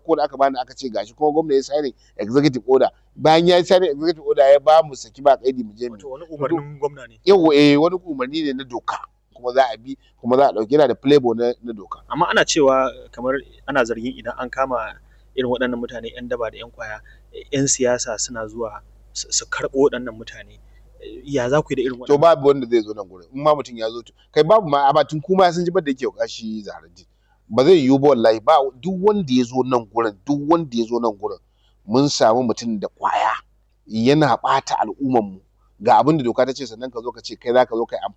farko da aka bani aka ce gashi kuma gwamna ya signing executive order bayan ya signing executive order ya ba mu saki ba kaidi mu je mu wato wani umarnin gwamna ne yawa eh wani umarni ne na doka kuma za a bi kuma za a dauki yana da playboy na, na doka amma ana cewa kamar ana zargin idan an kama irin waɗannan mutane 'yan daba da 'yan kwaya 'yan siyasa suna zuwa su su karɓo waɗannan mutane ya za ku yi da irin to waɗannan babu wanda zai zo nan gurin in ma mutum ya zo to kai babu ma amma tun kuma sun ji da yake kashi zaharaddin ba zai yiwu ba wallahi ba duk wanda ya zo nan gurin duk wanda ya zo nan gurin mun samu mutum da kwaya yana ɓata al'umman mu ga abin da doka ta ce sannan ka zo ka ce kai za ka zo kai amfani